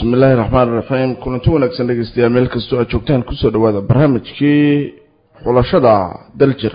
bismi illaahi raxmaan iraxiim kulanti wanaagsan dhegeystayaal meel kastoo aad joogtaan kusoo dhawaada barnaamijkii xulashada daljir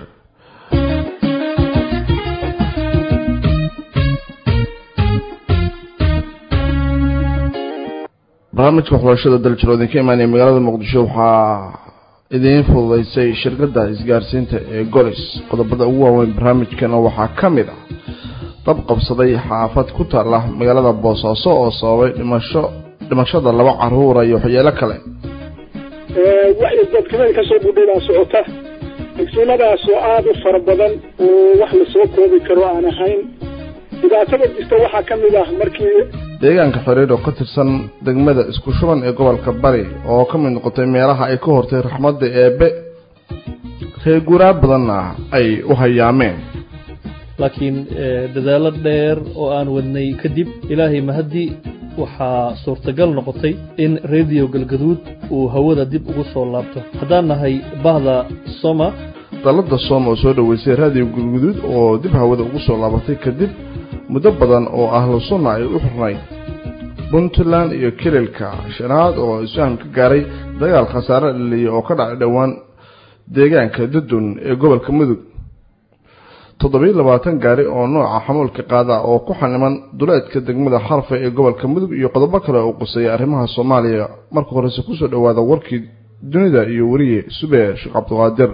barnaamijka xulashada daljir oo idinka imaanaya magaalada muqdisho waxaa idiin fududeysay shirkadda isgaarsiinta ee golis qodobada ugu waaweyn barnaamijkana waxaa ka mid ah dab qabsaday xaafad ku taala magaalada boosaaso oo sababay dhimasho dhimashada laba caruura iyo waxyeelo kale dadkadan kasoo budhadaa socota degsimadaas oo aada u fara badan oo wax lasoo koobi karo aan ahayn dhibaatada jirta waxaa ka mid ah markii deegaanka xiriir oo ka tirsan degmada isku shuban ee gobolka bari oo ka mid noqotay meelaha ay ka hortay raxmadda eebe reer guuraa badanna ay u hayaameen laakiin dadaallo dheer oo aan wadnay kadib ilaahay mahaddi waxaa suurtagal noqotay in rediyo galgaduud uu hawada dib ugu soo laabto haddaan nahay bahda soma dalladda sooma oo soo dhoweysay raadiyo galguduud oo dib hawada ugu soo laabatay kadib muddo badan oo ahlu sunna ay u xirnayd puntland iyo kililka shanaad oo isfaham ka gaaray dagaal khasaare dhaliya oo ka dhacay dhowaan deegaanka dudun ee gobolka mudug toddobiyo labaatan gaari oo nooca xamuulka qaada oo ku xaniman duleedka degmada xarfa ee gobolka mudug iyo qodobo kale oo quseeya arrimaha soomaaliya marka horese kusoo dhowaada warkii dunida iyo weriye sube sheekh cabdiqaadir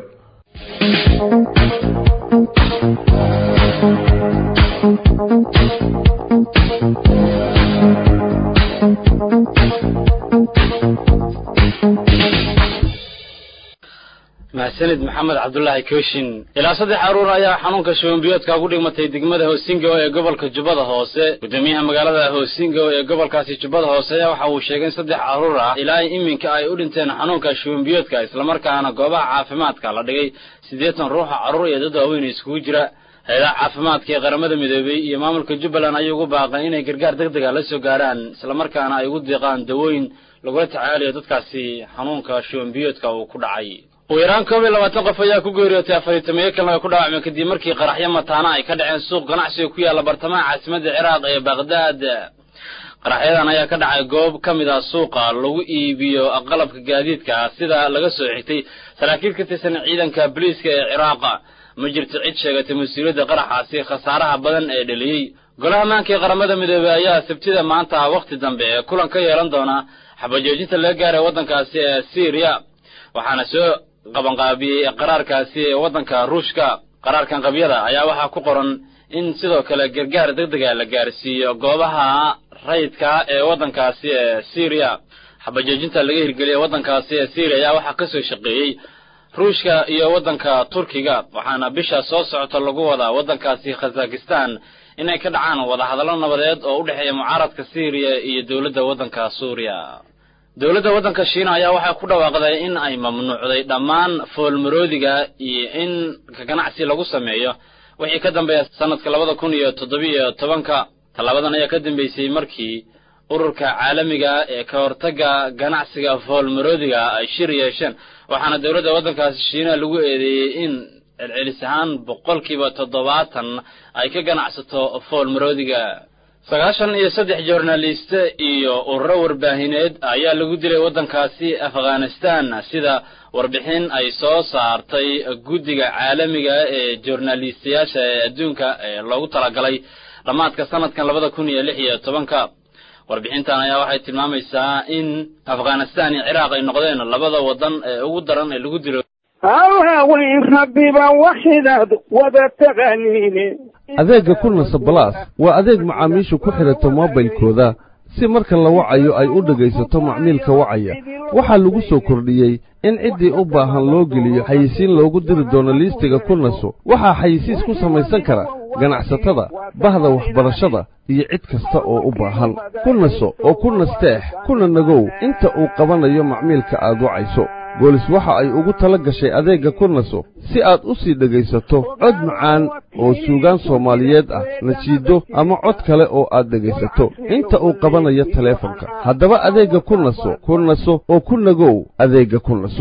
mahsanid maxamed cabdulaahi kooshin ilaa saddex caruur ayaa xanuunka shubanbiyoodka ugu dhigmatay degmada hoosingo ee gobolka jubbada hoose guddoomiyaha magaalada hoosingo ee gobolkaasi jubbada hoose ayaa waxa uu sheegay in saddex caruur ah ilaa iminka ay u dhinteen xanuunka shubanbiyoodka islamarkaana goobaha caafimaadka la dhigay siddeetan ruuxa carruur iyo dad waaweyn iskugu jira hay-adaha caafimaadka ee qaramada midoobey iyo maamulka jubbaland ayay ugu baaqeen inay gargaar deg dega la soo gaarhaan islamarkaana ay ugu deeqaan dawooyin lagula tacaalayo dadkaasi xanuunka shubanbiyoodka uu ku dhacay ugu yaraan koob iyo labaatan qof ayaa ku geeriyootay afariitamiyo kalena ay ku dhaawacmeen kadib markii qaraxyo mataana ay ka dhaceen suuq ganacsiga ku yaalla bartamaha caasimadda ciraaq ee baqhdaad qaraxyadan ayaa ka dhacay goob ka mid ah suuqa lagu iibiyo qalabka gaadiidka sida laga soo xigtay saraakiil ka tirsan ciidanka boliiska ee ciraaqa ma jirto cid sheegatay mas-uuliyadda qaraxaasi khasaaraha badan ee dheliyey golaha ammaanka ee qaramada midoobey ayaa sabtida maanta wakhti dambe ee kulan ka yeelan doona xabajoojinta laga gaaray waddankaasi ee syriya waxaana soo qabanqaabiyey qaraarkaasi ee waddanka ruushka qaraarkan qabyada ayaa waxaa ku qoran in sidoo kale gargaar deg dega la gaarsiiyo goobaha rayidka ee waddankaasi ee syriya xabajoojinta laga hirgeliyey waddankaasi ee syriya ayaa waxaa ka soo shaqeeyey ruushka iyo waddanka turkiga waxaana bisha soo socota lagu wadaa waddankaasi khazakistan inay ka dhacaan wadahadallo nabadeed oo u dhexeeya mucaaradka syriya iyo dowladda waddanka suuriya dowladda waddanka shiina ayaa waxay ku dhawaaqday in ay mamnuucday dhammaan foolmaroodiga iyo in ka ganacsi lagu sameeyo wixii ka dambeeya sanadka labada kun iyo toddobiyo tobanka tallaabadan ayaa ka dambeysay markii ururka caalamiga ee ka hortagga ganacsiga foolmaroodiga ay shir yeesheen waxaana dowladda waddankaasi shiina lagu eedeeyey in celcelis ahaan boqolkiiba toddobaatan ay ka ganacsato foolmaroodiga sagaashan iyo saddex joornaliste iyo ururo warbaahineed ayaa lagu dilay waddankaasi afghanistan sida warbixin ay soo saartay guddiga caalamiga ee joornaalistayaasha ee adduunka ee loogu talagalay dhammaadka sanadkan labada kun iyo lix iyo tobanka warbixintan ayaa waxay tilmaamaysaa in afghanistan iyo ciraaq ay noqdeen labada waddan ee ugu daran ee lagu dilo hawaaweyn rabbiba waxidaad wada taqaaniine adeegga kulnasa balaas waa adeeg macaamiishu ku xidhato moobilkooda si marka la wacayo ay u dhegaysato macmiilka wacaya waxaa lagu soo kordhiyey in ciddii u baahan loo geliyo xayisiin loogu diri doono liistiga kulnaso waxaa xayisiis ku samaysan kara ganacsatada bahda waxbarashada iyo cid kasta oo u baahan kulnaso oo ku nasteex kuna nagow inta uu qabanayo macmiilka aad wacayso boolis waxa ay ugu tala gashay adeegga kurnaso si aad u sii dhegaysato cod macaan oo suugaan soomaaliyeed ah nasiido ama cod kale oo aad dhegaysato inta uu qabanayo taleefonka haddaba adeegga kurnaso kurnaso oo ku nagow adeegga kurnaso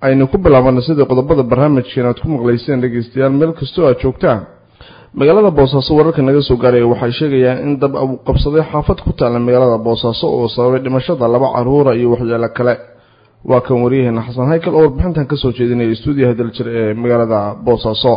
aynu ku bilaabana sidii qodobada barnaamijkeena aad ku maqlayseen dhegeystayaal meel kastoo aad joogtaan magaalada boosaaso wararka naga soo gaaraya waxay sheegayaan in dab uu qabsaday xaafad ku taalla magaalada boosaaso oo sababay dhimashada laba caruura iyo waxyaalo kale waa kan waryaheena xasan haykal oo warbixintan kasoo jeedinaya stuudiyaha daljir ee magaalada boosaaso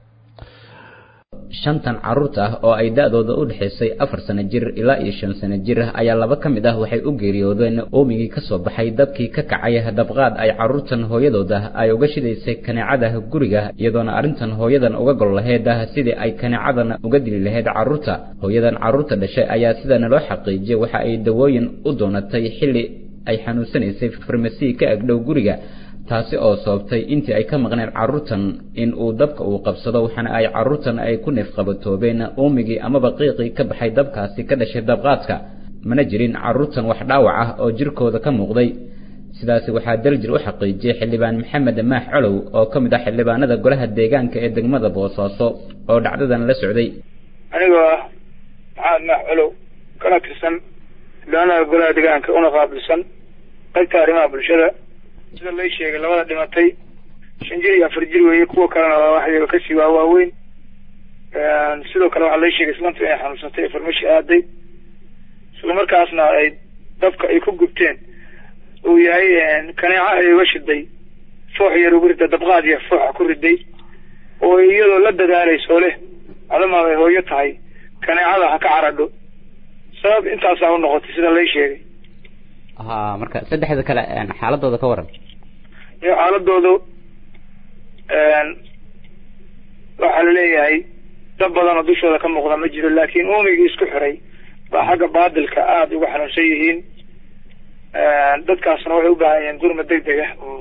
shantan carruurta ah oo ay da-dooda u dhexaysay afar sano jir ilaa iyo shan sano jir ah ayaa laba ka mid ah waxay u geeriyoodeen oomigii ka soo baxay dabkii ka kacay dabqaad ay carruurtan hooyadooda ay uga shidaysay kaneecada guriga iyadoona arrintan hooyadan uga gol laheyd sidii ay kaneecadan uga dili lahayd carruurta hooyadan carruurta dhashay ayaa sidana loo xaqiijiyay waxa ay dawooyin u doonatay xilli ay xanuunsanaysay farmasi ka agdhow guriga taasi oo sababtay intii ay ka maqneen carruurtan in uu dabka uu qabsado waxaana ay carruurtan ay ku neefqabatoobeen uumigii amaba qiiqii ka baxay dabkaasi ka dhashay dabqaadka mana jirin carruurtan wax dhaawac ah oo jirkooda ka muuqday sidaasi waxaa daljir u xaqiijiyey xildhibaan maxamed maax colow oo ka mid ah xildhibaanada golaha deegaanka ee degmada boosaaso oo dhacdadan la socday anigoo ah maxamed maax colow kana tirsan xildhibaanada golaha deegaanka una qaabilsan qaybta arrimaha bulshada sida lay sheegay labada dhimatay shan jir iyo afar jir weeye kuwa kalena waa waxyaga kasii waa waaweyn sidoo kale waxaa lay sheegay islaanta inay xanuunsatay farmashi aaday isla markaasna ay dabka ay ku gubteen uu yahay kaneeca ay uga shiday foox yar ugu ridda dabqaad yar fooxa ku riday oo iyadoo la dadaalayso leh adama ay hooyo tahay kaneecada ha ka caradho sabab intaasaa u noqotay sida lay sheegay ha marka saddexda kale xaaladooda ka waran iyo xaaladoodu waxaa laleeyahay dad badan oo dushooda ka muuqda ma jiro laakiin uumigii isku xiray baa xagga baadilka aada uga xanuunsan yihiin dadkaasna waxay u baahan yihiin gurma deg deg ah oo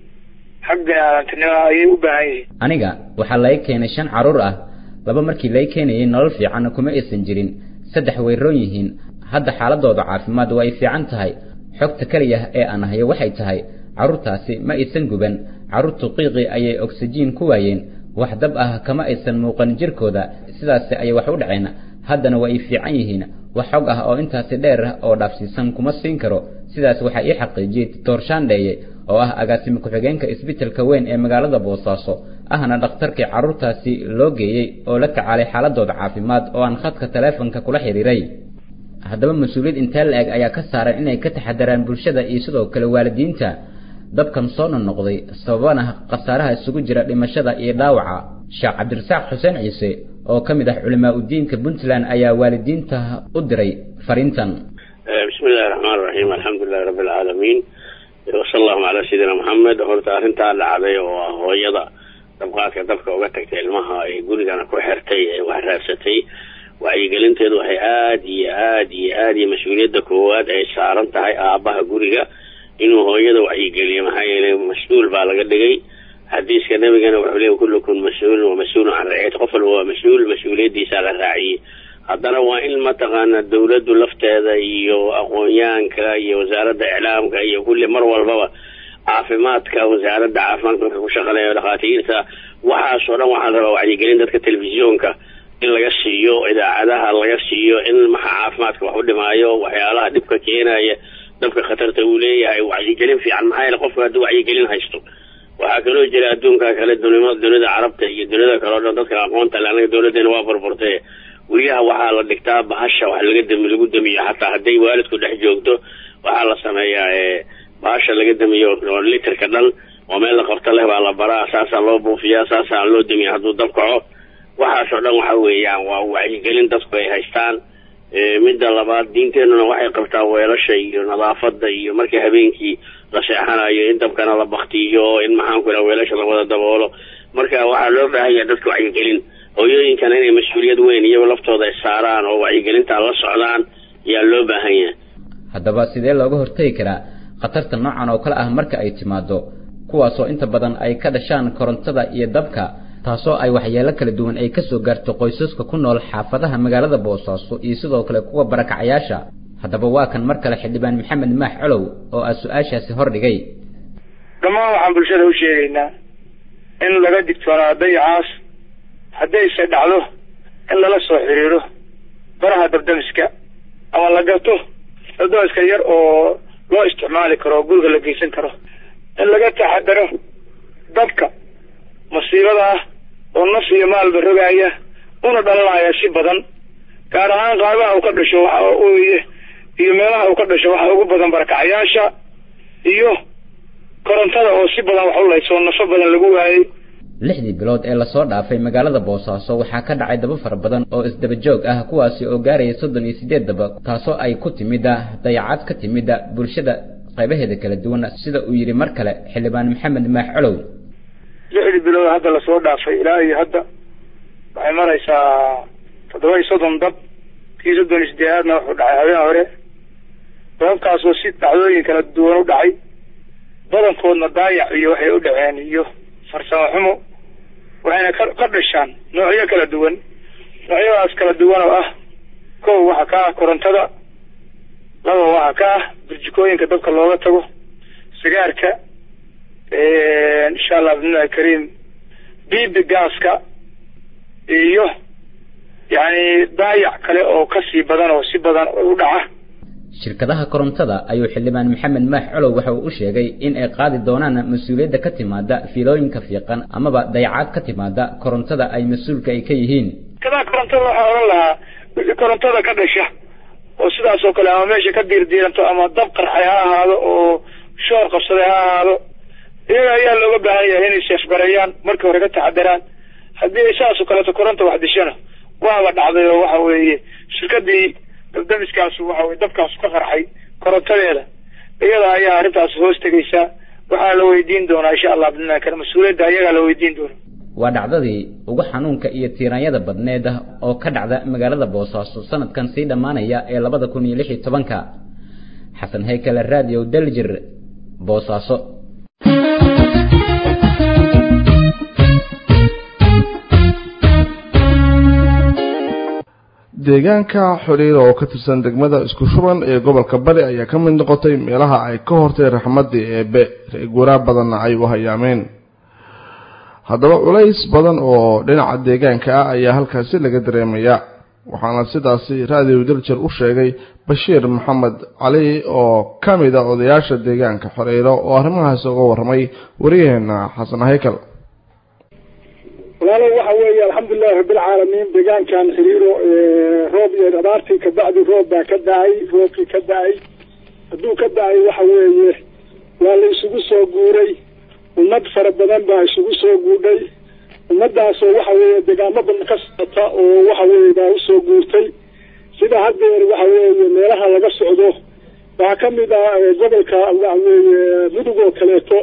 xag bini-aadantinimo ayay u baahan yihiin aniga waxaa laga keenay shan carruur ah laba markii laga keenayay nolol fiican kuma aysan jirin saddex way roon yihiin hadda xaaladooda caafimaad waa ay fiican tahay xogta keliya ee aan hayo waxay tahay carruurtaasi ma aysan guban carruurtu qiiqii ayay oksijiin ku waayeen wax dab ah kama aysan muuqan jirkooda sidaasi ayay wax u dhaceen haddana waa ay fiican yihiin wax xog ah oo intaasi dheer ah oo dhaafsiisan kuma siin karo sidaas waxaa ii xaqiijiyey doctor shandheeye oo ah agaasime ku-xigeenka isbitalka weyn ee magaalada boosaaso ahna dhakhtarkii carruurtaasi loo geeyey oo la tacaalay xaaladooda caafimaad oo aan khadka taleefonka kula xiriiray haddaba mas-uuliyad intee la-eg ayaa ka saaran inay ka taxadaraan bulshada iyo sidoo kale waalidiinta dabkan soo nonoqday sababana khasaaraha isugu jira dhimashada iyo dhaawaca sheekh cabdirasaaq xuseen ciise oo ka mid ah culimaa udiinka puntland ayaa waalidiinta u diray fariintan bismi illahi raxmaan raxiim alxamdulilahi rabbi alcaalamiin wasala allahu calaa sayidina maxamed horta arrintaa dhacday oo ah hooyada dabqaadka dabka uga tagtay ilmaha ay gurigana ku xirtay ee wax raadsatay wacyigelinteedu waxay aada iyo aada iyo aada iyo mas-uuliyadda koowaad ay saaran tahay aabaha guriga inuu hooyada wacyigeliyo maxaa yeelay mas-uul baa laga dhigay xadiiska nabigana wuxuu leey kullukum mas-uulun wa mas-uulun can raciyati qof walba waa mas-uul mas-uuliyaddiisaa la raaciyey haddana waa in mataqaana dawladdu lafteeda iyo aqoonyahanka iyo wasaaradda iclaamka iyo kulli mar walbaba caafimaadka wasaaradda caafimaadka marka ku shaqaleeyo dhakhaatiirta waxaasoo dhan waxaa rabaa wacyigelin dadka telefisyoonka in laga siiyo idaacadaha laga siiyo in maxa caafimaadka wax u dhimaayo waxyaalaha dhibka keenaya dabka khatarta uu leeyahay wacyigelin fiican maxaa yeele qofka hadduu wacyigelin haysto waxaa kaloo jira adduunka kale dunima dunida carabta iyo dunida kale o dhan dadka aqoonta le anaga dawladeena waa burburtay guryaha waxaa la dhigtaa bahasha wax laga dami lagu damiyo xataa hadday waalidku dhex joogto waxaa la sameeyaa bahasha laga damiyo oo literka dhan oo meel la qabto leh baa la baraa saasaa loo buufiyaa saasaa loo damiya hadduu dab kaco waxaasoo dhan waxa weeyaan waa wacyigelin dadku ay haystaan midda labaad diinteenuna waxay qabtaa weelasha iyo nadaafada iyo markii habeenkii la seexanayo in dabkana la baktiyo in maxaanku iraha weelasha la wada daboolo marka waxaa loo baahan yahay dadka wacyigelin hooyooyinkana inay mas-uuliyad weyn iyago laftooda ay saaraan oo wacyigelintaa la socdaan ayaa loo baahan yahay haddaba sidee looga hortegi karaa khatarta noocan oo kale ah marka ay timaado kuwaasoo inta badan ay ka dhashaan korontada iyo dabka taasoo ay waxyeelo kala duwan ay ka soo gaarto qoysaska ku nool xaafadaha magaalada boosaaso iyo sidoo kale kuwa barakacayaasha haddaba waa kan mar kale xildhibaan maxamed maax colow oo aa su-aashaasi hordhigay dhammaan waxaan bulshada u sheegaynaa in laga digtoonaa dayacaas haddayse dhacdo in lala soo xiriiro baraha dabdamiska ama la gato dabdamiska yar oo loo isticmaali karo oo guriga la geysan karo in laga taxadaro dabka masiibada ah oo naf iyo maalba rogaaya una dhalanaya si badan gaar ahaan qaabaha uu ka dhasho waxa weye iyo meelaha uu ka dhasho waxa ugu badan barakacayaasha iyo korontada oo si badan wax u laysoo nafo badan lagu waayey lixdii bilood ee lasoo dhaafay magaalada boosaaso waxaa ka dhacay daba fara badan oo isdaba joog ah kuwaasi oo gaaraya soddon iyo siddeed daba taasoo ay ku timida dayacad ka timida bulshada qaybaheeda kala duwan sida uu yidhi mar kale xildhibaan maxamed maax colow lixdii bilood hadda lasoo dhaafay ilaa iyo hadda waxay maraysaa toddoba iyo soddon dab kii soddon iyo sideedaadna wuxuu dhacay habeen hore dababkaasoo si dhacdooyin kala duwan u dhacay badankoodna daayac iyo waxay u dhaceen iyo farsamo xumo waxayna ka ka dhashaan noocyo kala duwan noocyadaas kala duwan oo ah kow waxa ka ah korontada laba waxa ka ah burjikooyinka dabka looga tago sigaarka insha allah bismillahi kariim biibi gaaska iyo yacni daayac kale oo kasii badan oo si badan u dhaca shirkadaha korontada ayuu xildhibaan maxamed maax colow waxa uu u sheegay in ay qaadi doonaan mas-uuliyadda ka timaada fiilooyinka fiiqan amaba dayacaad ka timaada korontada ay mas-uulka ay ka yihiin shirkadaha korontada waxaa odhan lahaa wixii korontada ka dhasha oo sidaas oo kale ama meesha ka diirdiiranto ama dab qarxay ha ahaado oo shoor qabsaday ha ahaado iyaga ayaa looga baahan yahay inay seefgareeyaan markii hore ka taxadaraan haddii ay saas oo kaleeto koronta wax dishana waaba dhacday oo waxa weeye shirkadii dabdamiskaasu waxa weye dabkaasu ka qarxay korontadeeda iyada ayaa arrintaas hoos tegaysaa waxaa la weydiin doonaa insha allah bidnaa kale mas-uuliyadda ayagaa la weydiin doona waa dhacdadii ugu xanuunka iyo tiiraanyada badneed ah oo ka dhacda magaalada boosaaso sanadkan sii dhammaanaya ee labada kun iyo lix iyo tobanka xasan haykale radio daljir boosaaso deegaanka xoriira oo ka tirsan degmada isku shuban ee gobolka bari ayaa ka mid noqotay meelaha ay ka hortay raxmaddii eebe reeguuraa badanna ay u hayaameen haddaba culays badan oo dhinaca deegaanka ah ayaa halkaasi laga dareemayaa waxaana sidaasi raadiyo daljar u sheegay bashiir maxamed cali oo ka mid a odayaasha deegaanka xoreyro oo arrimahaasi uga warramay wariyaheena xasan haykal walaalo waxa weeye alxamdulilahi rabbilcaalamiin deegaankan xiriiro roob iyo abaartii kabacdi roob baa ka da-ay roobkii ka da-ay hadduu ka da-ay waxa weeye waa la isugu soo guuray ummad fara badan baa isugu soo guudhay ummadaasoo waxa weeye deegaamo badan ka socota oo waxa weeye baa usoo guurtay sida haddeer waxa weeye meelaha laga socdo waxaa ka mid ah gobolka waxa weeye mudug oo kaleeto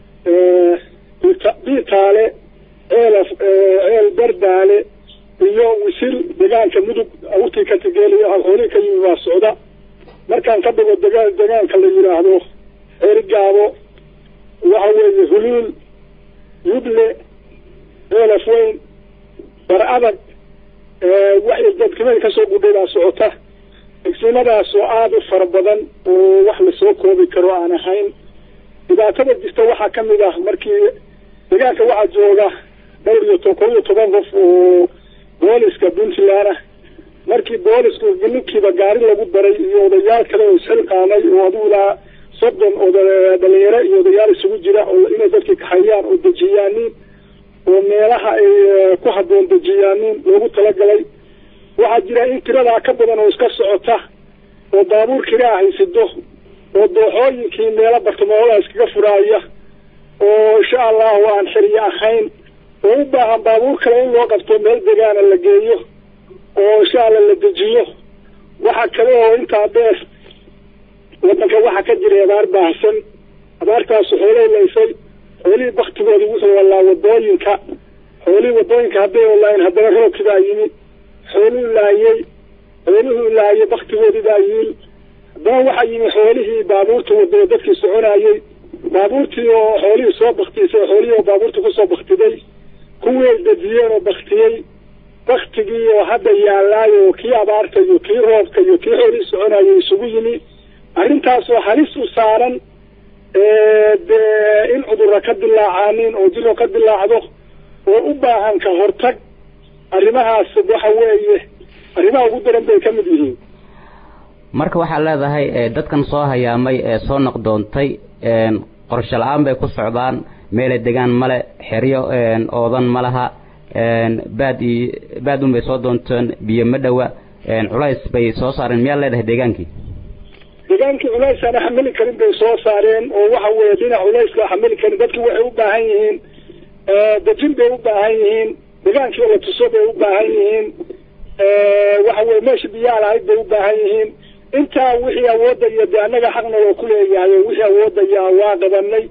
biitaale ceelaf ceel bardaale iyo wisil deegaanka mudug awrtii ka tigeeliyo xoolihii ka yimi baa socda markaan ka dhigo degaan deegaanka la yidhaahdo ceerigaabo waxa weeye huluul yuble ceelaf weyn bar adag waxay dadkimada kasoo gudhay baa socota egsimadaas oo aada u fara badan oo wax lasoo koobi karo aan ahayn dhibaatada jirta waxaa ka mid ah markii deegaanka waxaa jooga dhowr iyo to kob iyo toban qof oo booliska puntland ah markii boolisku ninkiiba gaari lagu daray iyo odayaal kale oo isxilqaanay oo adigu ilaa soddon oda dhalinyaro iyo odayaal isugu jira oo inay dadkii kaxayaan oo dejiyaanin oo meelaha ay ku habboon dejiyaanin loogu talagalay waxaa jira in tiradaa ka badan oo iska socota oo baabuur kiraa haysido oo dooxooyinkii meelo bartamahoda iskaga furaaya oo insha allahu aan xiriye ahayn oo u baahan baabuur kale in loo qabto meel degaana la geeyo oo insha alla la dejiyo waxa kale oo intaa dheer wadanka waxaa ka jiray abaar baahsan abaartaasu xoolay laysay xoolihii baktigoodi wuxuu walaa wadooyinka xoolihii wadooyinka hadday walaayen haddana roobkii baa yimi xooluhu laayey xooluhu laayey baktigoodii baa yiil haddana waxaa yimi xoolihii baabuurta wadada dadkii soconayey baabuurtii oo xoolihii soo baktisay xoolihii oo baabuurta kusoo baktiday kuwii ay dejiyeen oo baktiyey baktigii oo hadda yaallaayo oo kii abaarta iyo kii roobka iyo kii xoolihii soconayay isugu yimi arrintaasoo halis u saaran dee in cudurra ka dilaacaanin oo jiro ka dilaacdo oo u baahan ka hortag arrimahaas waxa weeye arrimaha ugu daran bay ka mid yihiin marka waxaad leedahay dadkan soo hayaamay ee soo noqdoontay qorshe la-aan bay ku socdaan meelay degaan male xeryo oodan ma laha baad iyo baad un bay soo doonteen biyo ma dhowa culays bay soo saareen miyaad leedahay deegaankii deegaankii culays aan xamili karin bay soo saareen oo waxa weeye dhinac culayska xamili karin dadki waxay u baahan yihiin dejin bay u baahan yihiin degaankii la tuso bay u baahan yihiin waxa weye meesha biyaha lahayd bay u baahan yihiin intaa wixii awoodda iyo de annaga xaqna waa ku leeyahay oo wixii awoodda iyo waa qabanay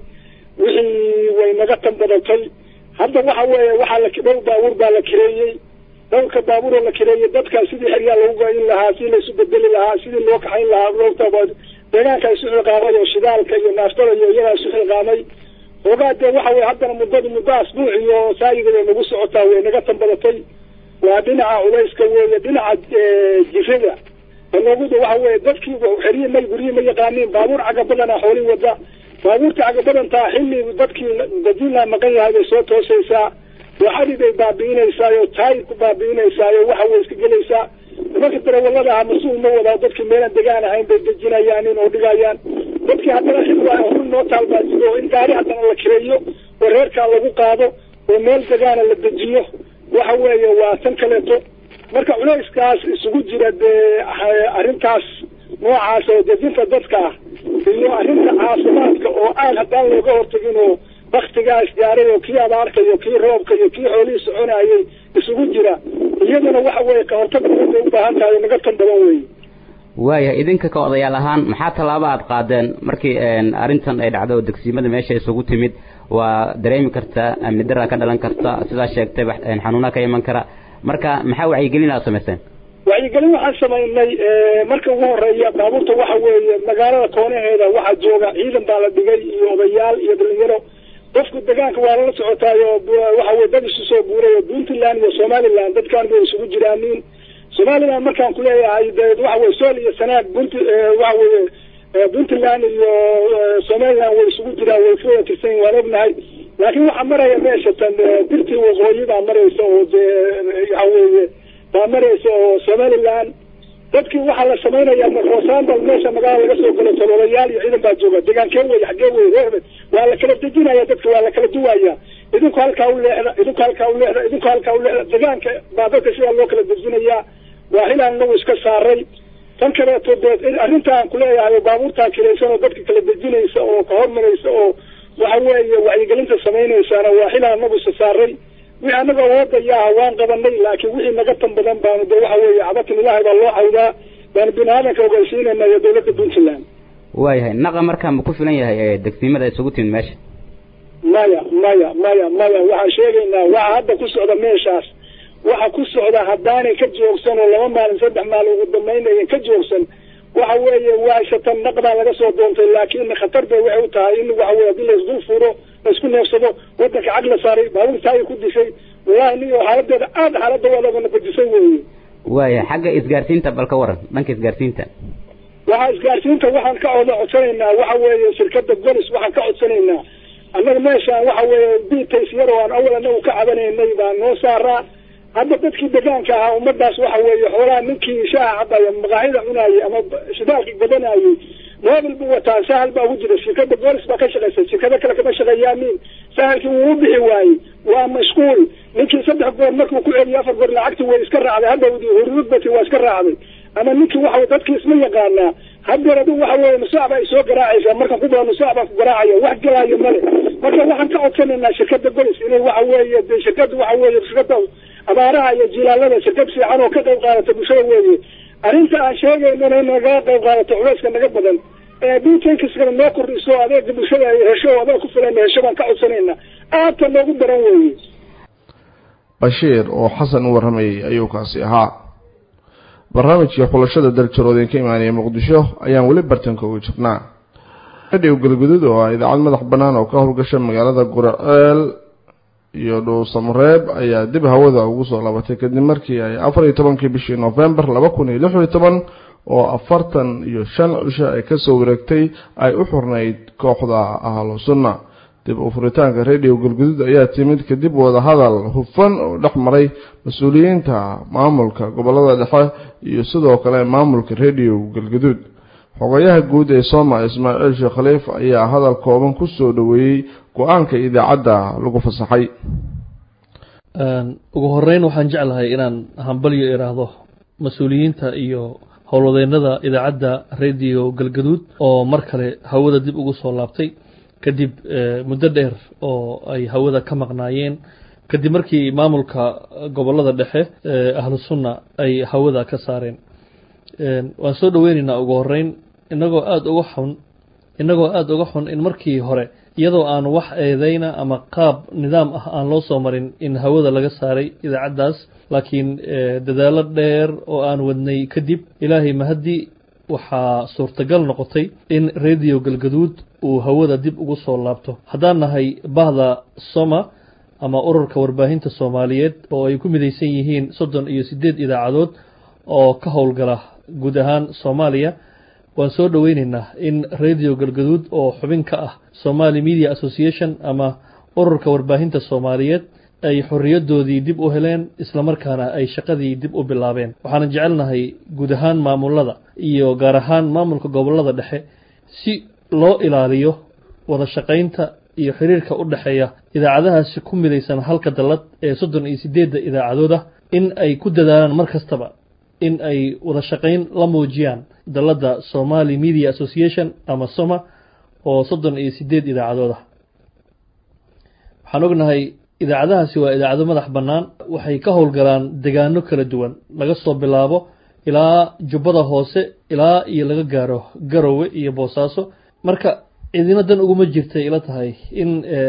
wixii way naga tanbadatay hadda waxa weeye waxaa la dhowr baabuur baa la kireeyey dhowrka baabuuroo la kireeyey dadkaa sidii xeryaa lagu goyn lahaa sidii laisu bedeli lahaa sidii loo kaxayn lahaa loogtaba deegaanka isu xilqaamay oo shidaalka iyo naaftada iyo iyagaa isu xilqaamay hoogaa dee waxa weye haddana muddadu muddo asbuuc iyo saayida bay nagu socotaa way naga tanbadatay waa dhinaca culayska weeye dhinaca jirada balooguda waxa weeye dadkii xeryi may guryi ma yaqaaniin baabuur caga badana xoolii wada baabuurta caga badantaa xilli dadkii dajinla maqan yahay bay soo toosaysaa waxadii bay baabi'inaysaayo taayir ku baabi'inaysaayo waxa way iska gelaysaa nimanka darawalada aha mas-uul ma wadaa dadkii meelaan degaan ahayn bay dejinayaan in oo dhigayaan dadkii haddana xil waa hor noo taalbaasido in gaari haddana la kireeyo oo reerkaa lagu qaado oo meel degaana la dejiyo waxa weeye waa tan kaleeto marka culayskaas isugu jira dee arrintaas noocaas oo dejinta dadka ah iyo arrinta caafimaadka oo aan haddaan looga hortagin oo baktigaas gaaray oo kii abaarka iyo kii roobka iyo kii xoolihii soconayay isugu jira iyaduna waxa weeye kahortag badan bay u baahan tahay naga tan badan weeye waayahay idinka ka odayaal ahaan maxaa tallaabo aad qaadeen markii arrintan ay dhacdo oo degsiimada meesha isugu timid waa dareemi kartaa amni daraa ka dhalan karta sidaa sheegtay xanuunaa ka iman kara marka maxaa wacyigelin aad samayseen wacyigelin waxaan samaynay marka ugu horeeya baabuurta waxa weeye magaalada koonaheeda waxaa jooga ciidan baa la dhigay iyo odayaal iyo dhalinyaro qofku degaanka waa lala socotaayo waxa weye dad isu soo buuray oo puntland iyo somaliland dadkaan bay isugu jiraaniin somaliland markaan kuleeyahay de waxa weye sool iyo sanaag punt waxa weye puntland iyo somaliland way isugu jiraan way ku wada tirsan waan ognahay laakiin waxaa maraya meesha tan dirtii waqooyi baa maraysa oo dee waxa weeye baa maraysa oo somaliland dadkii waxaa la samaynaya markoosambal meesha magaala laga soo galo taloolayaal iyo ciidan baa jooga degaankee wey xaggee wey reerbe waa la kala dejinaya dadka waa la kala duwaya idinku halkaa u leexda idinku halkaa u leexda idinku halkaa u leexda degaanka baa dadka sidaa loo kala dejinayaa waa hilaan nagu iska saaray tan kaleeto dee arrintaan kuleeyahay baabuurtaa kilaysan oo dadka kala dejinaysa oo ka hormaraysa oo waxa weeye wacyigelinta samaynaysaana waa hilaan nagu isa saaray wixii anaga awoodaya waan qabanay laakiin wixii naga tan badan baanu de waxa weeye cabatin ilaahay baa loo cawdaa baanu bini aadanka ogeysiinayna iyo dawladda puntland waayahay naqa markaa ma ku filan yahay degsiimada isugu timid meesha maya maya maya maya waxaan sheegaynaa waxa hadda ku socda meeshaas waxa ku socda haddaanay ka joogsan oo laba maalin saddex maalin ugu dambaynayan ka joogsan waxa weeye waashatan naqdaa laga soo doontay laakiin khatar bay waxay u tahay in waxa weye hadii laisdul furo laisku neefsado wadanka cag la saaray baabuurtaay ku dishay wallahi niyo xaaladeeda aada xaalada wadagana badisay weeye waaya xagga isgaarsiinta bal ka waran dhanka isgaarsiinta waxaa isgaarsiinta waxaan ka oda codsanaynaa waxa weeye shirkada golis waxaan ka codsanaynaa annaga meeshaan waxa weeye bitays yar oo aan awal anagu ka cabanaynay baa noo saaraa hadda dadkii degaanka ahaa ummadaas waxa weeye xoolaha ninkii shaaha cabaya maqaaxida cunaayay ama shidaalkii gadanayay mobil buu wataa sahal baa ugu jira shirkada boolis baa ka shaqaysa shirkado kale kama shaqeeyaanin sahalkii wuu u bixi waayey waa mashquul ninkii saddex goor markuu ku celiyo afar goor lacagti way iska raacday hadhowdii hurudbati waa iska raacday ama ninkii waxa dadkii isma yaqaanaa haddeer adigu waxa weeye nusaac baa isoo garaacaysaa markan ku baa nusaac baa ku garaacaya wax galaayo male marka waxaan ka codsanaynaa shirkada golis inay waxa weeye de shirkada waxa weeye shirkada abaaraha iyo jilaalada shirkad fiican oo ka qayb qaadata bulshada weeye arrinta aan sheegaynana in nagaga qayb qaadato culayska naga badan ee butankskana noo kordhiso adeega bulshada ay hesho adeeg ku filan hesho baan ka codsanaynaa aadta noogu daran weeye bashiir oo xasan u warramayay ayuu kaasi ahaa barnaamijkii xulashada daljaroodeen ka imaanaya muqdisho ayaan weli bartanka ugu jirnaa radhiw galguduud oo ah idaacad madax bannaan oo ka howlgasha magaalada guraceel iyo dhuusamareeb ayaa dib hawada ugu soo laabatay kadib markii ay afar iyo tobankii bishii novembar laba kun iyo lix iyo toban oo afartan iyo shan cisho ay kasoo wareegtay ay u xurnayd kooxda ahlu sunna dib u furitaanka radio galguduud ayaa timid kadib wadahadal hufan oo dhex maray mas-uuliyiinta maamulka gobolada dhexe iyo sidoo kale maamulka radio galguduud xogayaha guud ee sooma ismaaciil sheekh khaliif ayaa hadal kooban ku soo dhoweeyey go-aanka idaacadda lagu fasaxay ugu horeyn waxaan jeclahay inaan hambalyo iraahdo mas-uuliyiinta iyo howlwadeennada idaacadda radio galgaduud oo mar kale hawada dib ugu soo laabtay kadib muddo dheer oo ay hawada ka maqnaayeen kadib markii maamulka gobollada dhexe ahlu sunna ay hawada ka saareen waan soo dhoweynaynaa ugu horeyn inagoo aada uga xun inagoo aada uga xun in markii hore iyadoo aan wax eedeyna ama qaab nidaam ah aan loo soo marin in hawada laga saaray idaacaddaas laakiin dadaallo dheer oo aan wadnay kadib ilaahay mahaddi waxaa suurtagal noqotay in radio galgaduud uu hawada dib ugu soo laabto haddaan nahay bahda soma ama ururka warbaahinta soomaaliyeed oo ay ku midaysan yihiin soddon iyo siddeed idaacadood oo ka howlgala guud ahaan soomaaliya waan soo dhoweyneynaa in radio galgaduud oo xubin ka ah somali media association ama ururka warbaahinta soomaaliyeed ay xorriyadoodii dib u heleen islamarkaana ay shaqadii dib u bilaabeen waxaana jecelnahay guud ahaan maamulada iyo gaar ahaan maamulka gobollada dhexe si loo ilaaliyo wada shaqaynta iyo xiriirka u dhexeeya idaacadahaasi ku midaysan halka dallad ee soddon iyo siddeedda idaacadood ah in ay ku dadaalaan mar kastaba in ay wada shaqayn la muujiyaan dalladda somali media association ama soma oo soddon iyo siddeed idaacadood ah waxaan ognahay idaacadahaasi waa idaacado madax bannaan waxay ka howlgalaan degaano kala duwan laga soo bilaabo ilaa jubbada hoose ilaa iyo laga gaaro garowe iyo boosaaso marka cidina dan uguma jirtay ila tahay in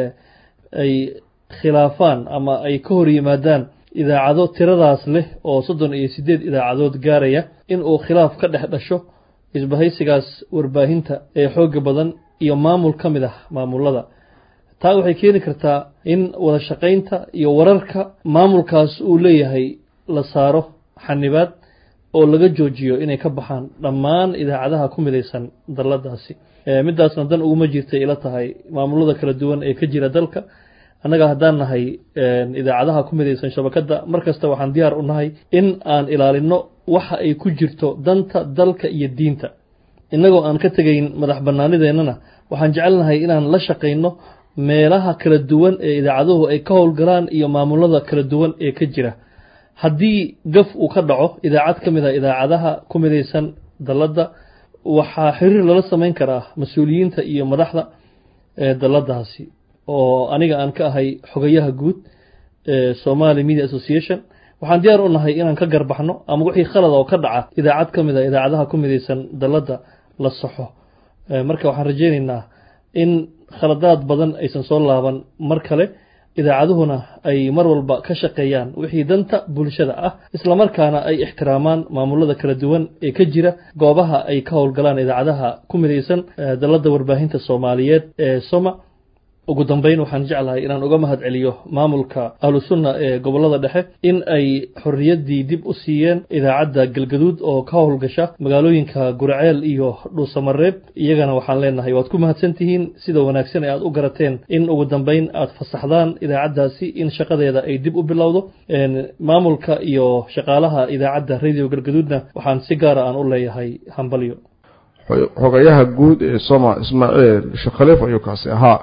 ay khilaafaan ama ay ka hor yimaadaan idaacado tiradaas leh oo soddon iyo siddeed idaacadood gaaraya in uu khilaaf ka dhex dhasho isbahaysigaas warbaahinta ee xooga badan iyo maamul ka mid ah maamulada taa waxay keeni kartaa in wada shaqaynta iyo wararka maamulkaas uu leeyahay la saaro xanibaad oo laga joojiyo inay ka baxaan dhammaan idaacadaha ku midaysan dalladaasi middaasna dan uguma jirtay ila tahay maamulada kala duwan ee ka jira dalka annaga haddaan nahay idaacadaha ku midaysan shabakadda mar kasta waxaan diyaar u nahay in aan ilaalino waxa ay ku jirto danta dalka iyo diinta innagoo aan ka tegayn madax bannaanideennana waxaan jecelnahay inaan la shaqayno meelaha kala duwan ee idaacaduhu ay ka howlgalaan iyo maamulada kala duwan ee ka jira haddii gaf uu ka dhaco idaacad ka mid a idaacadaha ku midaysan dalladda waxaa xiriir lala samayn karaa mas-uuliyiinta iyo madaxda ee dalladaasi oo aniga aan ka ahay xogayaha guud ee somali media association waxaan diyaar u nahay inaan ka garbaxno ama wixii khalad oo ka dhaca idaacad ka mid a idaacadaha ku midaysan dalladda la saxo marka waxaan rajaynaynaa in khaladaad badan aysan soo laaban mar kale idaacaduhuna ay mar walba ka shaqeeyaan wixii danta bulshada ah islamarkaana ay ixtiraamaan maamulada kala duwan ee ka jira goobaha ay ka howlgalaan idaacadaha ku midaysan dalladda warbaahinta soomaaliyeed ee soma ugu dambeyn waxaan jeclahay inaan uga mahad celiyo maamulka ahlu sunna ee gobollada dhexe in ay xorriyaddii dib u siiyeen idaacadda galgaduud oo ka howlgasha magaalooyinka gurceel iyo dhuusamareeb iyagana waxaan leenahay waad ku mahadsan tihiin sida wanaagsan ee aad u garateen in ugu dambeyn aad fasaxdaan idaacaddaasi in shaqadeeda ay dib u bilowdo maamulka iyo shaqaalaha idaacadda radio galgaduudna waxaan si gaara aan u leeyahay hambalyo xogayaha guud ee soma ismaaciil sheekh khaliif ayuu kaasi ahaa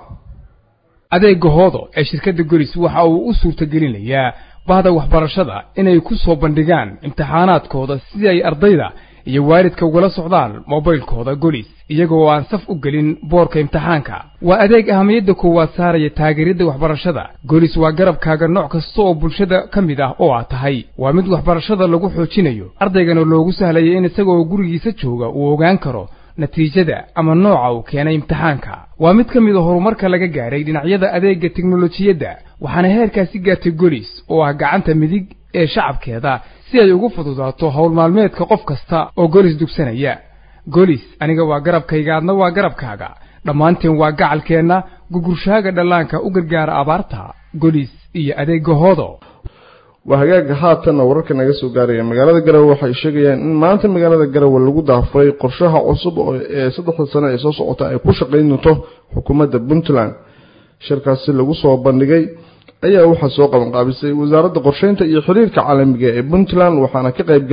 adeega hoodo ee shirkadda golis waxa uu u suurtagelinayaa bahda waxbarashada inay ku soo bandhigaan imtixaanaadkooda si ay ardayda iyo waalidka ugala socdaan mobaylkooda golis iyagoo aan saf u gelin boorka imtixaanka waa adeeg ahamiyadda koowaad saaraya taageeridda waxbarashada golis waa garabkaaga nooc kasta oo bulshada ka mid ah oo aad tahay waa mid waxbarashada lagu xoojinayo ardaygana loogu sahlaya in isagoo gurigiisa jooga uu ogaan karo natiijada ama nooca uu keenay imtixaanka waa mid ka mid a horumarka laga gaadhay dhinacyada adeegga teknolojiyadda waxaana heerkaasi gaartay golis oo ah gacanta midig ee shacabkeeda si ay ugu fududaato howl maalmeedka qof kasta oo golis dugsanaya golis aniga waa garabkayga adna waa garabkaaga dhammaanteen waa gacalkeenna gugurshaaga dhallaanka u gargaara abaarta golis iyo adeegga hoodo waa hagaaga haatanna wararka naga soo gaaraya magaalada garowe waxay sheegayaan in maanta magaalada garowe lagu daafuray qorshaha cusub ee saddexda sano ee soo socota ay ku shaqayn doonto xukuumadda puntland shirkaasi lagu soo bandhigay ayaa waxaa soo qabanqaabisay wasaaradda qorsheynta iyo xiriirka caalamiga ee puntland waxaana ka qayb galay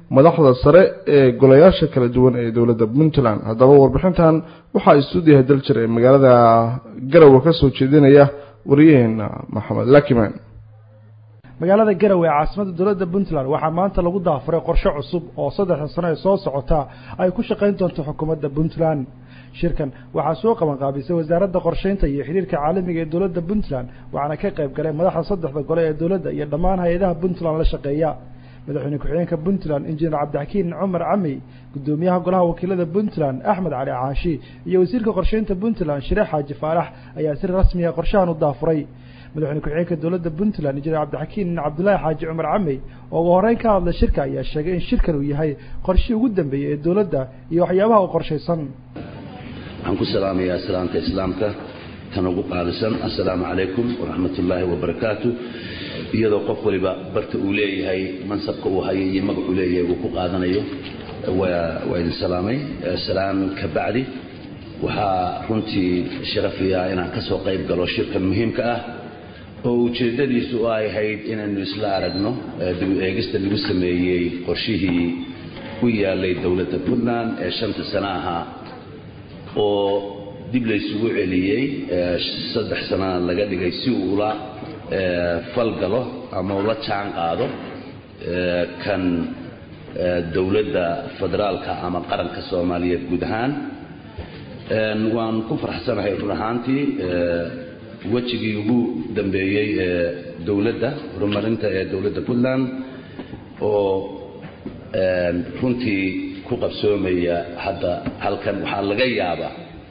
madaxda sare ee golayaasha kala duwan ee dowladda puntland haddaba warbixintan waxaa istuudiyaha daljir ee magaalada garowe ka soo jeedinaya wariyaheena maxamed lakiman magaalada garowe ee caasimada dowladda puntland waxaa maanta lagu daafuray qorshe cusub oo saddexda sano ee soo socota ay ku shaqayn doonto xukuumadda puntland shirkan waxaa soo qaban qaabisay wasaaradda qorsheynta iyo xidhiirka caalamiga ee dowladda puntland waxaana ka qayb galay madaxda saddexda gole ee dowladda iyo dhammaan hay-adaha puntland la shaqeeya madaxweyne ku-xigeenka puntland injineer cabdixakiin cumar camey guddoomiyaha golaha wakiilada puntland axmed cali caashi iyo wasiirka qorsheynta puntland shireex xaaji faarax ayaa si rasmiya qorshahan u daafuray madaxweyne ku-xigeenka dowladda puntland injineer cabdixakiin cabdulaahi xaaji cumar camey oo ugu horreyn ka hadlay shirka ayaa sheegay in shirkan uu yahay qorshihii ugu dambeeyey ee dowladda iyo waxyaabaha u qorshaysan waxaan ku salaamayaa salaamta islaamka tan ugu qaalisan assalaamu calaykum waraxmat ullaahi wabarakaatu iyadoo qof waliba barta uu leeyahay mansabka uu hayo iyo magacuu leeyahay uu ku qaadanayo waa idin salaamay salaan ka bacdi waxaa runtii sharafiya inaan ka soo qayb galo shirkan muhiimka ah oo ujeeddadiisu ay ahayd inaynu isla aragno dib eegista lagu sameeyey qorshihii u yaalay dowladda puntland ee shanta sano ahaa oo dib laysugu celiyey saddex sanana laga dhigay si uu ula falgalo ama ula jaan qaado kan dowladda federaalka ama qaranka soomaaliyeed guud ahaan waan ku farxsanahay run ahaantii wejigii ugu dambeeyey ee dowladda horumarinta ee dowladda puntland oo runtii ku qabsoomaya hadda halkan waxaa laga yaabaa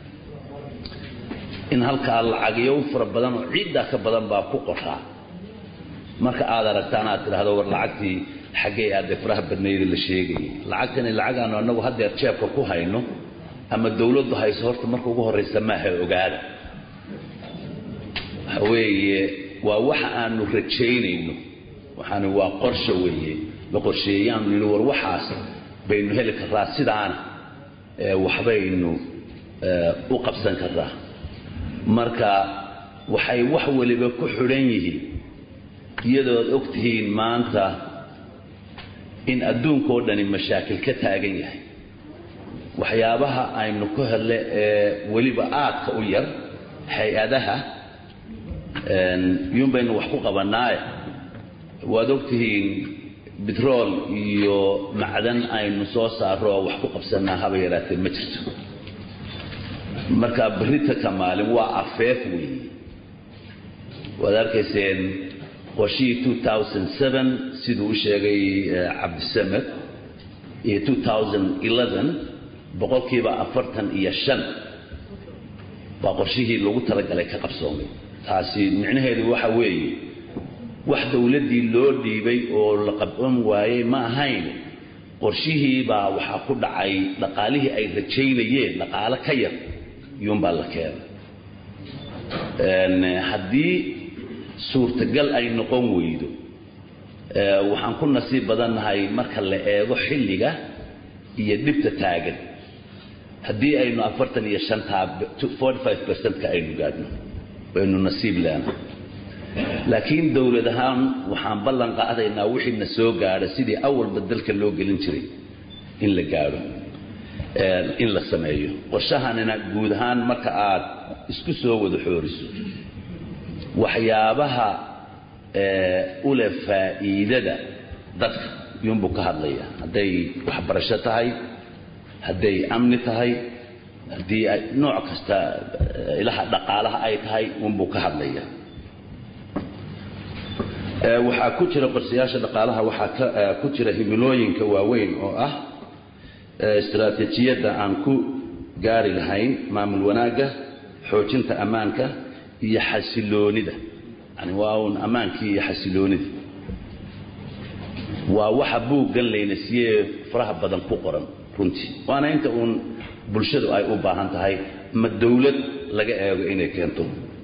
in halkaa lacagyo fara badan oo ciiddaa ka badan baa ku qoraa marka aad aragtaan aad tidhaahdo war lacagtii xaggee aadee faraha badnayda la sheegayay lacagtani lacag aanu annagu haddeer jeebka ku hayno ama dowladdu hayso horta marka ugu horraysa maaha ogaada waxa weeye waa waxa aanu rajaynayno waxaani waa qorsho weeye la qorsheeyaanu nini war waxaas baynu heli karraa sidaana waxbaynu u qabsan karraa marka waxay wax waliba ku xidhan yihiin iyadoo ad og tihiin maanta in adduunkao dhani mashaakil ka taagan yahay waxyaabaha aynu ku hele ee weliba aadka u yar hay-adaha iyuun baynu wax ku qabannaaye waad og tihiin bitrool iyo macdan aynu soo saaro oo wax ku qabsannaa haba yaraatee ma jirto marka berita ka maalin waa afeef weeye waad arkayseen qorshihii siduu u sheegay cabdisamed iyo boqolkiiba afartan iyo shan waa qorshihii lagu talagalay ka qabsoomay taasi micnaheedu waxa weeye wax dowladdii loo dhiibay oo la qabon waayey ma ahayn qorshihii baa waxaa ku dhacay dhaqaalihii ay rajaynayeen dhaqaalo ka yar iyuunbaa la keenay haddii suurtagal ay noqon weydo waxaan ku nasiib badannahay marka la eego xilliga iyo dhibta taagan haddii aynu afartan iyo shantaa forty five percentka aynu gaadhno waynu nasiib leenahay laakiin dowlad ahaan waxaan ballan qaadaynaa wixii na soo gaadha sidii awalba dalka loo gelin jiray in la gaadho in la sameeyo qorshahanina guud ahaan marka aad isku soo wada xooriso waxyaabaha u leh faa'iidada dadka iyuunbuu ka hadlaya hadday waxbarasho tahay hadday amni tahay haddii ay nooc kasta ilaha dhaqaalaha ay tahay uunbuu ka hadlaya waxaa ku jira qorshayaasha dhaqaalaha waxaa ka ku jira himilooyinka waaweyn oo ah istaraatiijiyadda aan ku gaari lahayn maamul wanaagga xoojinta ammaanka iyo xasiloonida yani waa uun ammaankii iyo xasiloonida waa waxa buuggan layna siiyee faraha badan ku qoran runtii waana inta uun bulshadu ay u baahan tahay ma dowlad laga eego inay keento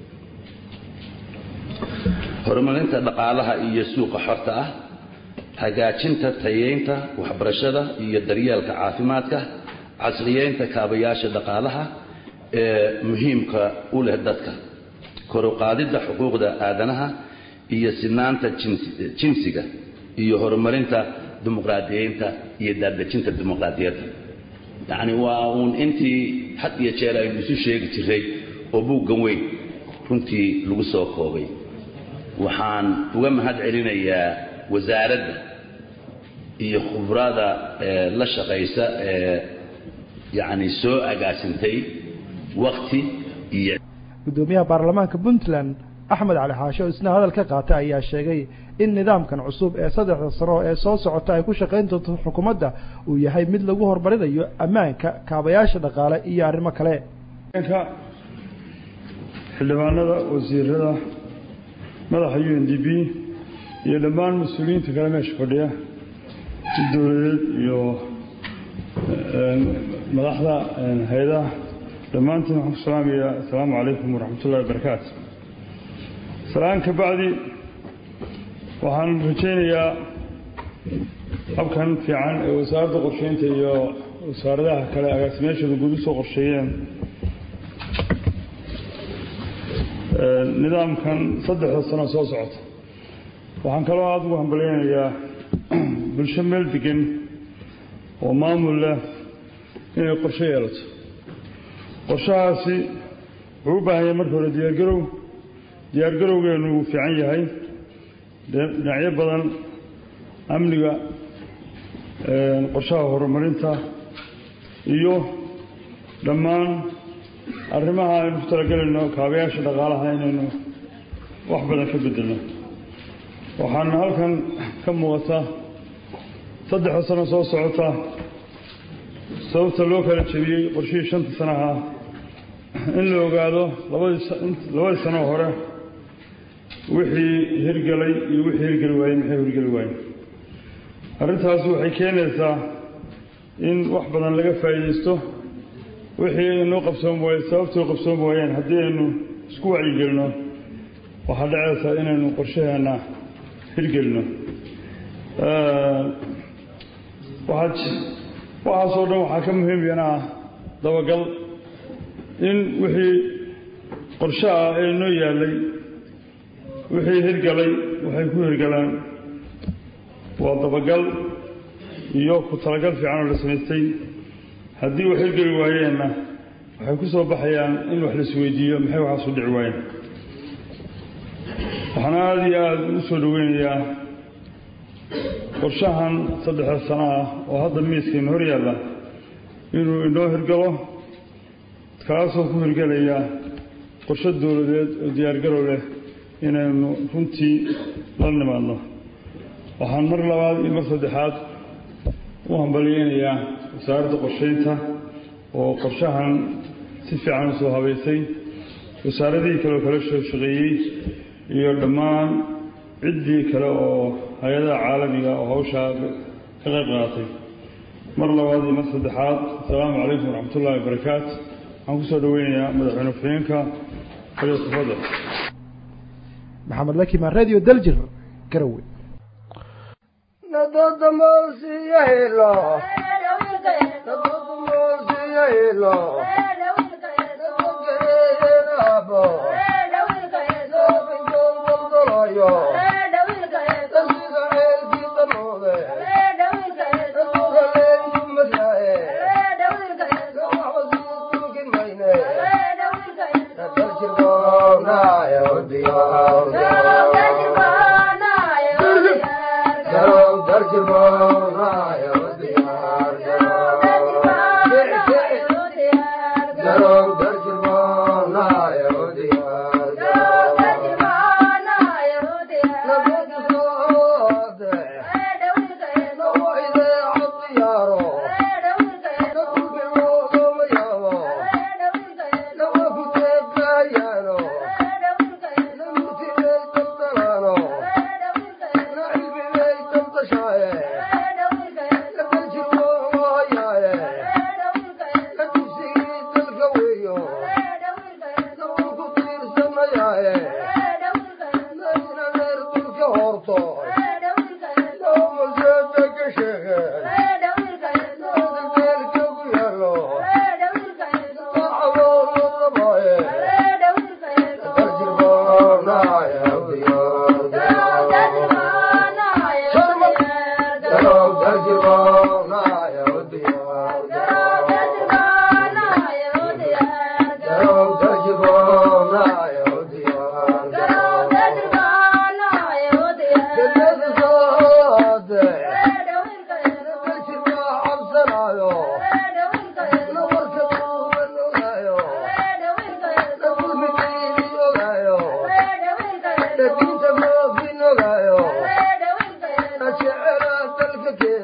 horumarinta dhaqaalaha iyo suuqa xorta ah hagaajinta tayeynta waxbarashada iyo daryeelka caafimaadka casriyeynta kaabayaasha dhaqaalaha ee muhiimka u leh dadka koruqaadidda xuquuqda aadanaha iyo sinaanta jinsiga iyo horumarinta dimuqraadiyeynta iyo daadejinta dimuqraadiyadda yacni waa uun intii had iyo jeer aynu isu sheegi jiray oo buuggan weyn runtii lagu soo koobay waxaan uga mahad celinayaa wasaaradda iyo khubrada la shaqaysa ee yacni soo agaasintay wakti iyo gudoomiyaha baarlamaanka puntland axmed cali xaashe oo isna hadal ka qaatay ayaa sheegay in nidaamkan cusub ee saddexda sano ee soo socota ay ku shaqayn doonto xukuumadda uu yahay mid lagu horumarinayo ammaanka kaabayaasha dhaqaale iyo arrimo kale xildhibaanada wasiirada madaxa u n d b iyo dhammaan mas-uuliyiinta kale meesha fadhiya dowladeed iyo madaxda hay-adaha dhammaantiin waxaan ku salaamayaa assalaamu calaykum waraxmat ullahi wabarakaatu salaan ka bacdi waxaan rajaynayaa habkan fiican ee wasaaradda qorsheynta iyo wasaaradaha kale agaasimeyaashooda guud usoo qorsheeyeen nidaamkan saddexda sano soo socota waxaan kaloo aada ugu hambalyeynayaa bulsho meel degan oo maamul leh inay qorshe yeelato qorshahaasi wuxuu u baahan yahay marka hore diyaargarow diyaargarowgeenu wuu fiican yahay dhinacyo badan amniga qorshaha horumarinta iyo dhammaan arrimaha aynu ku talagelayno kaabayaasha dhaqaalaha inaynu wax badan ka bedelno waxaana halkan ka muuqata saddexda sano soo socota sababta loo kala jebiyey qorshihii shanta sanaha in la ogaado labadii sanoo hore wixii hirgelay iyo wixii hirgeli waayey maxay hirgeli waayeen arrintaasi waxay keenaysaa in wax badan laga faa'iidaysto wixii inoo qabsoon waaye sababtoo qabsoon waayeen haddii aynu isku wacyigelino waxaa dhacaysaa inaynu qorshaheenna hirgelino waxaasoo dhan waxaa ka muhiim yana ah dabagal in wixii qorshe ah ee inoo yaallay wixii hirgalay waxay ku hirgalaan waa dabagal iyo ku talagal fiican oo la samaystay haddii wax hirgeli waayeenna waxay ku soo baxayaan in wax la isweydiiyo maxay waxaasu dhici waayeen waxaan aada iyo aada u soo dhoweynayaa qorshahan saddexda sano ah oo hadda miiskayna hor yaalla inuu inoo hirgalo kaasoo ku hirgelaya qorshe dowladeed oo diyaargarow leh inaynu runtii la nimaadno waxaan mar labaad iyo mar saddexaad u hambalyeynayaa wasaaradda qorsheynta oo qorshahan si fiican u soo habaysay wasaaradihii kale oo kala soo shaqeeyey iyo dhammaan ciddii kale oo hay-adaha caalamiga oo hawshaa ka qayb qaatay mar labaad iyo mar saddexaad assalaamu calaykum waraxmat ullahi wabarakaatu waxaan kusoo dhoweynayaa madaxweyne ku-xigeenka kaliya tafadal maxamed lakimaan radio daljir garowe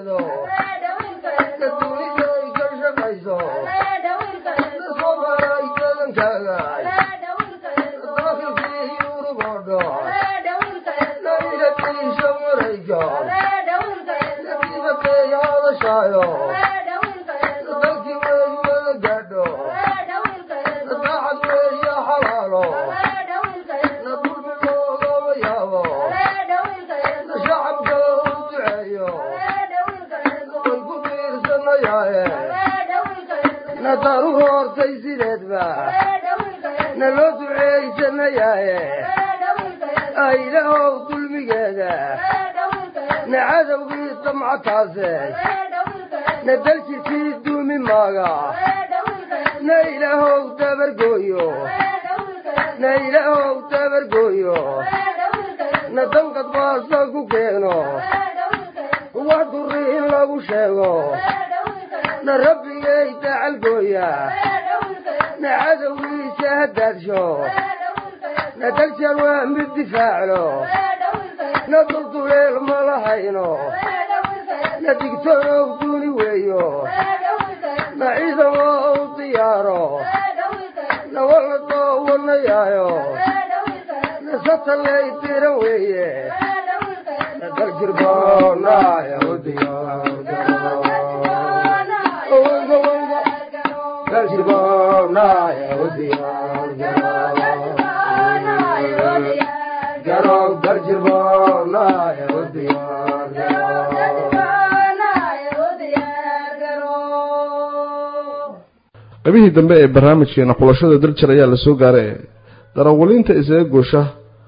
naloo duceeysanayaaye aylahow dulmigeeda na cadowgii damcataase na daljirkii duumi maaga na ilaahow dabargooyo na ilaahow dabargooyo na danqad baasa ku keeno wax durri in lagu sheego na rabbigay dacalgooya na cadowgiisa hadaadsho na daljar waa mid difaaclo na dulduleel ma lahayno na digtoonow duuni weeyo na ciidan waa u diyaaro na walla doowanayaayo na satalay diran weeye na daljir boonaya u daljir boonaya u garow daljir boonaya u qaybihii dambe ee barnaamijkeena xulashada darjar ayaa la soo gaaray darawaliinta isaga goosha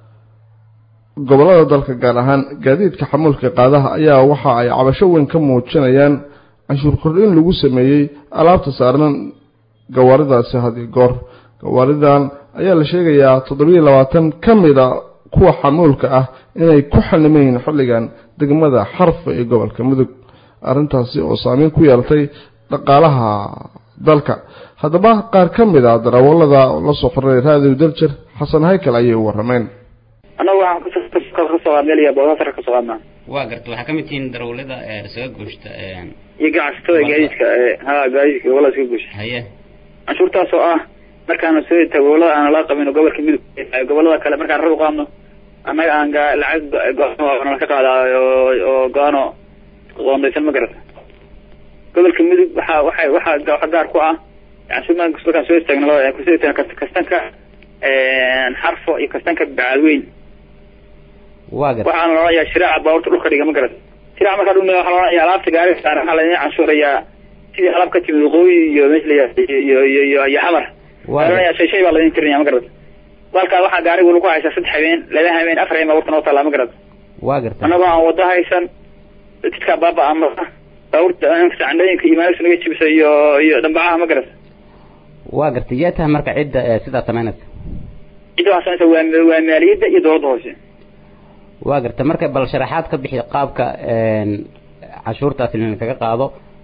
gobollada dalka gaar ahaan gaadiidka xamuulka qaadaha ayaa waxa ay cabasho weyn ka muujinayaan canshuur kordhin lagu sameeyey alaabta saarnan gawaaridaasi hadi goor gawaaridan ayaa la sheegayaa toddobiyo labaatan ka mida kuwa xamuulka ah inay ku xanimayiin xilligan degmada xarfa ee gobolka mudug arrintaasi oo saameyn ku yeelatay dhaqaalaha dalka haddaba qaar ka mid a darawalada la soo qoray raadiw daljer xasan haykal ayay u warrameen annagu waxaan kasoo qaadnay boosasar kasoo qaadnaa waa garta waxaa ka mid tihiin darawlada isaga gooshta iyo ganacsatada gaadiidka ha gaadiidka gobolada iska goosha haye canshuurtaas oo ah markaanu soo ta gobolada aan la qabin gobolka midug gobolada kale markaan rab u qaadno annaga aan ga lacag go-aan ka qaadaa oo go-aano qoondaysan ma garata gobolka midug waxaa waxay waxaa waxa gaar ku ah canshuur markaan soo istaagno kusoo istaagno kastanka xarfo iyo kastanka bacadweyn waa garta waxaana la odhanayaa shiraaca baabuurta dhulka dhiga ma garata shiraaca markaa dhulka waxaa la odhanayaa alaabta gaariga saaran waxaa laidin canshuurayaa sidii alaab ka timid waqooyi iyo meesha la iyo iyo iyo iyo xamar waxaa la odhanayaa shay shay baa laidin tirinaya ma garata balkaa waxaa gaarigu lagu haysaa saddex habeen laba habeen afar habeen baabuurta noo taallaa ma garata waa garta annagoo aan wado haysan dadka baaba ama baabuurta sacandhooyinka iyo maaligta naga jibisa iyo iyo dhambacaha ma garata waa garta yaa tahay marka cidda sidaa samaynaysa cidda waxaa samaysa waa waa maaliyadda iyo dowladda hoose waa garta marka bal sharaxaad ka bixi qaabka canshuurtaasi kaga qaado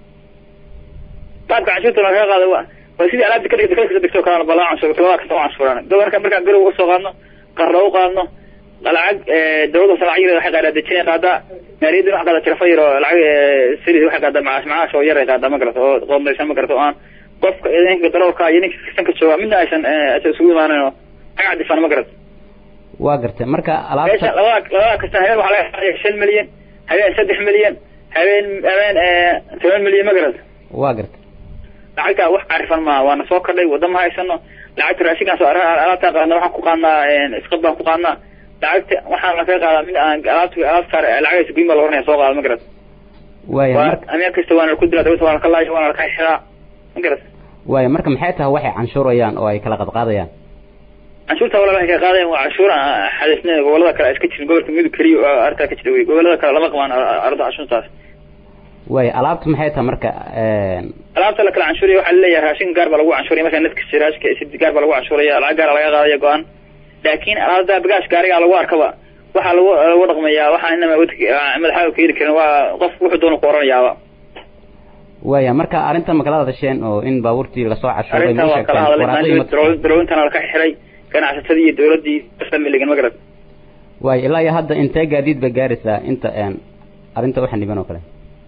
qaabka canshuurta lagaga qaado waa waa sidii alaabta ka dhigta ka dhigto kalena balaa canshuur labada kasta canshuuraan gobolka markaan garow uga soo qaadno qarna u qaadno lacag dowladda hoose lacag yar waxay qaadaa dejinay qaadaa maaliyadda waxay qaadaa tirafo yar oo lacag siri waxay qaadaa macaash macaash oo yar ay qaadaa ma garata oo qoondaysan ma garata oo aan qofka ninka darawalka iyo ninka kastanka jooga midna aysan aysan isugu imaanan oo xag cadifan ma garata waa gartay marka alaabta meesha labada labada kastan habeen waxaa laga qaadaya shan milyan habeen saddex milyan habeen habeen toban milyan ma garata waa gartay lacagta wax carifan maa waana soo kordhay wadda ma haysano lacagta raashinkaan soo alaabtaan qaadna waxaan ku qaadnaa isqad baan ku qaadnaa lacagta waxaan lakaga qaadaa mid aan alaabta alaabta saar lacagaysa guyin baa la oranaya soo qaada ma garata waaya waa marka ameen kasta waana laku dilaa dawladda waana laka laaya waana laka xiraa ma garata waaya marka maxay tahay waxay canshuurayaan oo ay kala qadqaadayaan canshuurta walaal waxay ka qaadayaan waa canshuur aan xadisnay gobolada kale iska jirin gobolka midug keliya oo arrintaa ka jira wey gobolada kale lama qabaan arrinta canshuurtaas waaya alaabta maxay tahay marka alaabta la kala canshuuraya waxaa laleeyahay raashin gaar baa lagu canshuuraya markaa nadka siraashka sid gaar baa lagu canshuuraya lacag gaara laga qaadaya go-aan laakiin alaabta bagaash gaariga lagu arkaba waxaa lagu lagu dhaqmayaa waxaa inama madaxaaga ka heli karin waa qof wuxuu doona ku oranayaaba waaya marka arrinta ma kala hadasheen oo in baabuurtii lasoo cashuuray arrintan waa kala hadalay darawintana laka xiray ganacsatadii iyo dowladdii familigan ma garad waaya ilaa iyo hadda intee gaadiid ba gaaraysaa inta arrinta u xaniban oo kale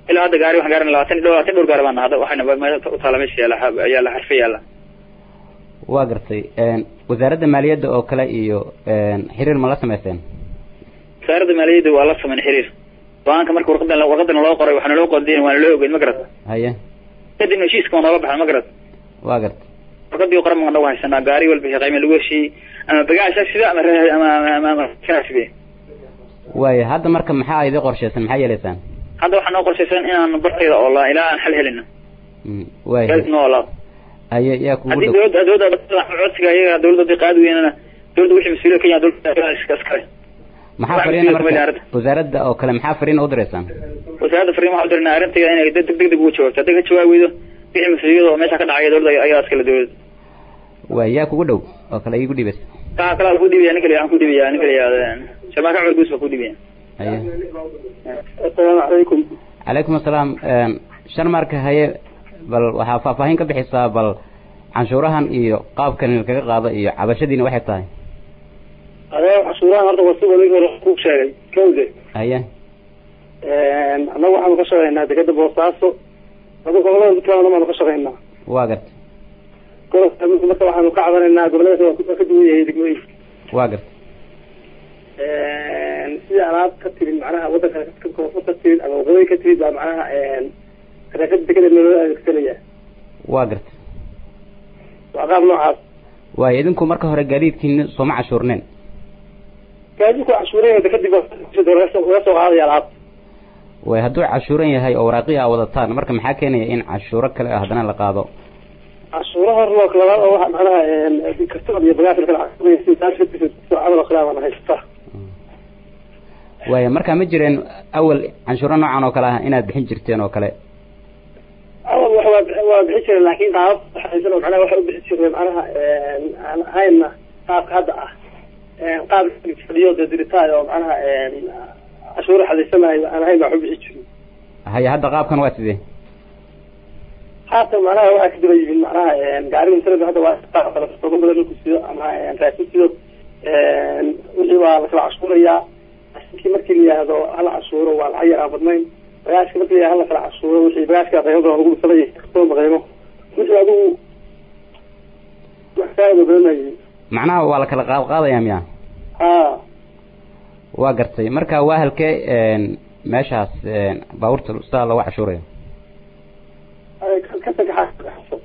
ilaa hadda gaari waxaan gaarin labaatan labaatan dhowr gaari baan hadda waxayna meesha u taala meesha yaala yaala xarfe yaala waa gartay wasaaradda maaliyadda oo kale iyo xiriir ma la samaysteen wasaaradda maaliyadda waa la sameyn xiriir go-aanka marka warqadan warqadan loo qoray waxaana loo qodiyen waana loo ogeyn ma garata haye kadibna heshiiska waa nooga baxay ma garata waa gartay warqadii qoran baan nagu haysanaa gaari walba qiime lagu heshiiyey ama bagaasha sida ama ama ama ama side waaya hadda marka maxaa idin qorshaysan maxaa yeelaysaan hadda waxaa noo qorshaysan inaan barteeda oo la ilaa aan xal helino waaya noo olaa haye yaa kugu haddii dhow dowladda dowladda codsiga iyaga dowladda hadii qaadi weynana dowladda wixii mas-uuliyad ka yahay dowladda iska iskale maxaa fariina marka wasaaradda oo kale maxaa fariina u diraysaan wasaaradda fariin waxaa u dirnaa arrinteeda inay deg deg deg ugu jawaabto hadday ka jawaabi weydo wixii mas-uuliyad oo meesha ka dhacaya dowladda ayaa iskale dowladda waaya yaa kugu dhow oo kale iigu dhibaysa kaa kala ku dhibaya nin kale waxaan ku dhibaya nin kale yaa shamaaka cumar guus baa ku dhibaya haye assalaamu calaykum calaykum assalaam shan marka haye bal waxaa faahfaahin ka bixisaa bal canshuurahan iyo qaabkan kaga qaado iyo cabashadiina waxay tahay adee cashuurahan horta waa sida ninka hore ku sheegay kawde haye annaga waxaanu ka shaqaynaa dekeda boosaaso adu gobolada puntland baanu ka shaqaynaa waa gartay gobolka marka waxaanu ka cabanaynaa gobolada waa ka duwan yahay degmooyinka waa gartay sida alaab ka timid macnaha wadanka koonfur ka timid ama waqooyi ka timid baa macnaha adeegada dekeda loo adeegsanaya waa gartay waa qaab noocaas waaya idinku marka hore gaadiidkiina sooma cashuurneen gaadiidku cashuuraya dekadib laga soo qaadaya alaab way hadduu cashuuran yahay oo waraaqiya a wadataan marka maxaa keenaya in cashuuro kale ah haddana la qaado cashuuro hor loo labaad oo waxa macnaha kartoon iyo bagaas kala camal oo kale baan haystaa waaya marka ma jireen awal canshuuro noocan oo kale ah inaad bixin jirteen oo kale awal wax waa waa bixin jireen laakiin qaabab haysan oo macnaha waxay u bixin jireen macnaha aan ahayna qaabka hadda ah qaab fadhiyo dee diritaay oo macnaha cashuuro xadaysanayo aan ahayn baa wax u bixin jirin haye hadda qaabkan waa sidee haatan macnaha waxaa ka daba yimid macnaha gaariga masalada hadda waa qaab kale toba badan marku sido ama raashin sido wixii waa lakala cashuurayaa raashinkii markii la yihahdo hala cashuuro waa lacag yar aan badnayn bagaashka markii la yihahdo hala kala cashuuro wixii bagaashka qiimo badan lagu dhisanay kartoonba qiimo wixii adigu wax faa'ido badanayay macnaha waa la kala qaad qaadaya miya ha waa gartay marka waa halkee meeshaas baabuurta sidaa looga cashuurayo ka tagaxa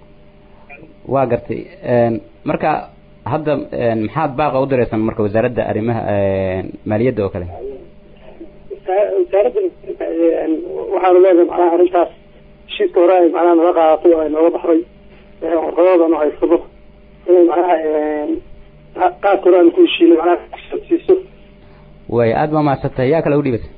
waa gartay marka hadda maxaad baaqa u diraysan marka wasaaradda arrimaha maaliyadda oo kale wasaaradda waxaanu leedahay macnaha arrintaas heshiiska hore ay macnaha naga qaadatay oo ay nooga baxday warqadoodanu haysado inay macnaha qaadka hore aanu ku heshiinay macnaha siiso way aada baa mahadsantahay yaa kale u dhibatay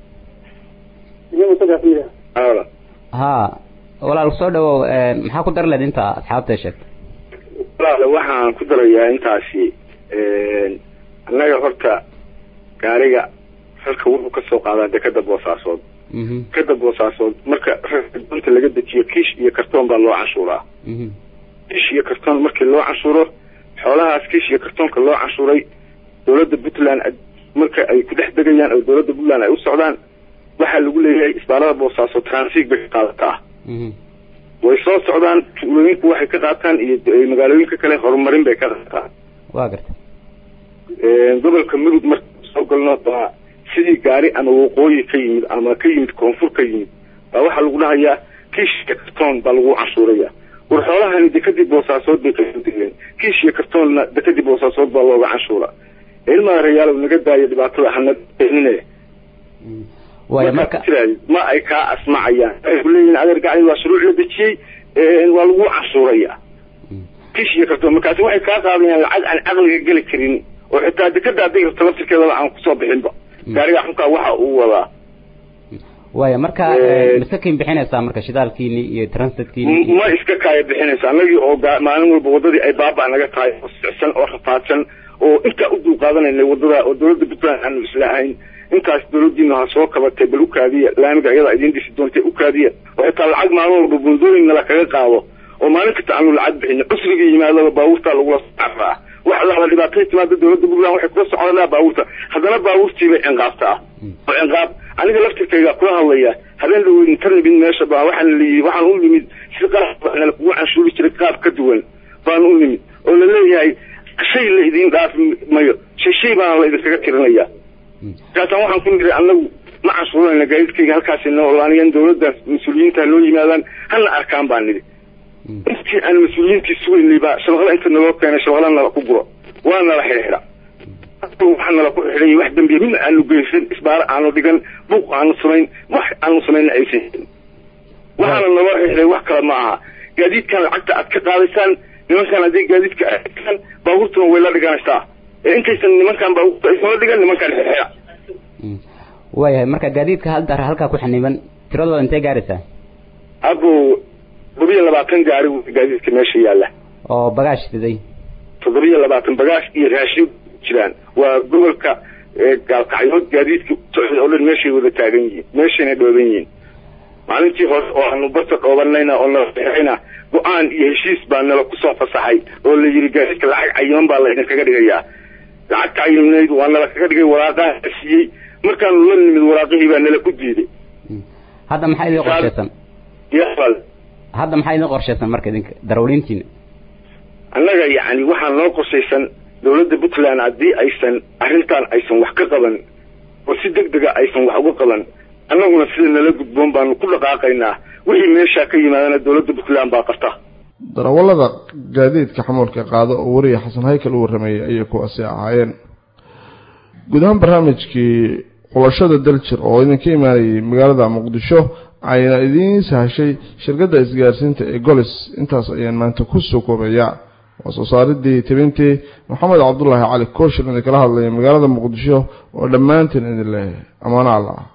iyagu saddex miya ha walaal soo dhawow maxaa ku dar leed inta asxaabta sheegtay walaale waxaan ku darayaa intaasi annaga horta gaariga rarka wuxuu kasoo qaadaa dekada boosaasood dekada boosaasood marka rarka laga dejiyo kiish iyo kartoon baa loo canshuuraa kiish iyo kartoon markii loo canshuuro xoolahaas kiish iyo kartoonka loo canshuuray dowladda puntland marka ay ku dhex degayaan oo dowladda puntland ay u socdaan waxaa lagu leeyahay isbaalada boosaaso transit bay ka qaadataa way soo socdaan tuulooyinku waxay ka qaataan iyo magaalooyinka kale horumarin bay ka qaataan waa gartay gobolka mudug marka soo galno baa sidii gaari ama waqooyi ka yimid ama ka yimid koonfur ka yimid baa waxaa lagu dhahayaa kiish iyo kartoon baa lagu canshuuraya war xoolahani dekadii boosaasood bay kasoo degeen kiish iyo kartoonna dekadii boosaasood baa looga canshuura ilmaa rayaalow naga daayo dhibaatada hana nine waaya marka ma ay kaa asmacayaan waxay ku leeyihin adeer gacdi waa shuruuc la dejiyey waa lagu canshuuraya kish iyo kartoon markaasi waxay kaa qaadayaan lacag aan caqliga geli karin oo xitaa dekada hadday rabto laftirkeedaba aan kusoo bixinba gaariga xunkaa waxa uu wadaa waaya marka masakin bixinaysaa marka shidaalkiini iyo transitkiini ma iska kaaya bixinaysa anagii oo maalin walba wadadii ay baaba naga tahay oo sicsan oo rafaadsan oo intaa u dulqaadanayna wadada oo dowladda puntland aanu isla ahayn intaas dowladiina ha soo kabatay bal ukaadiya laamiga iyada idiin dhisi doontay ukaadiya oo xitaa lacag maalin walba buldooyin nala kaga qaado oo maalin kasta aanu lacag bixin cusriga yimaadaba baabuurtaa lagula socraa wax alla dhibaatay timaada dowladda puntland waxay kula socdaan baabuurta haddana baabuurtiibay cinqaabta ah oo cinqaab aniga laftirkayga kula hadlaya habeen dhaweyn inta nimid meesha baa waxaan li waxaan u nimid si qaabna kugu canshuuri jiray qaab ka duwan baan u nimid oo la leeyahay shay la idin dhaafi mayo shay shay baana la idinkaga tirinaya markaasaan waxaan ku niri anagu ma canshuuranayna gaadiidkayga halkaasi noo anigan dowladda mas-uuliyiinta noo yimaadaan hana arkaan baan nidhi intii aan mas-uuliyiintii sugaynay baa shabaqla inta naloo keenay shabaqla nala ku guro waa nala xidhiidha waxaa nala ku xidhay wax dambiya midna aanu geysan isbaaro aanu dhigan buuq aanu samayn wax aanu samayna aysan jirin waxaana naloo xidhay wax kale ma aha gaadiidkan lacagta aad ka qaadaysaan nimankan haddii gaadiidka aaan baabuurtuna way la dhiganaysaa ee intaysan nimankan baabuurta aysan dhigan nimankan xidha waayahay marka gaadiidka hal dar halkaa ku xaniban tiradooda intee gaaraysaa abo toddobiyo labaatan gaari gaadiidka meesha yaalla oo bagaash siday toddobiyo labaatan bagaash iyo raashin jiraan waa gobolka gaalkacyood gaadiidka socda oo dhan meeshay wada taagan yihiin meeshayna dhooban yihiin maalintii hore oo aanu barta dhoobanayna oo nala xirayna go-aan iyo heshiis baa nala kusoo fasaxay oo la yidhi gaadiidka lacag cayiman baa la idinkaga dhigayaa lacag cayimnayd waa nala kaga dhigay waraaqaha la siiyey markaanu la nimid waraaqihii baa nala ku diiday hadda maxaa idin qorshaysan hadda maxaa idin qorshaysan marka idinka darawliintiina annaga yacni waxaa noo qorshaysan dowladda puntland haddii aysan arrintan aysan wax ka qaban oo si deg dega aysan wax uga qaban annaguna sida nala gudboon baanu ku dhaqaaqaynaa wixii meeshaa ka yimaadana dowladda puntland baa qabta darawallada gaadiidka xamuulka qaado oo wariya xasan haykal u warrameeyey ayay kuwaasi ahaayeen guud ahaan barnaamijkii xulashada daljir oo idinka imaanayay magaalada muqdisho ayna idiin sahashay shirkadda isgaarsiinta ee golis intaas ayaan maanta ku soo koobayaa waa soo saaridii tibintii maxamed cabdulaahi cali kooshin idinkala hadlaya magaalada muqdisho oo dhammaantiin idin leh amaano allah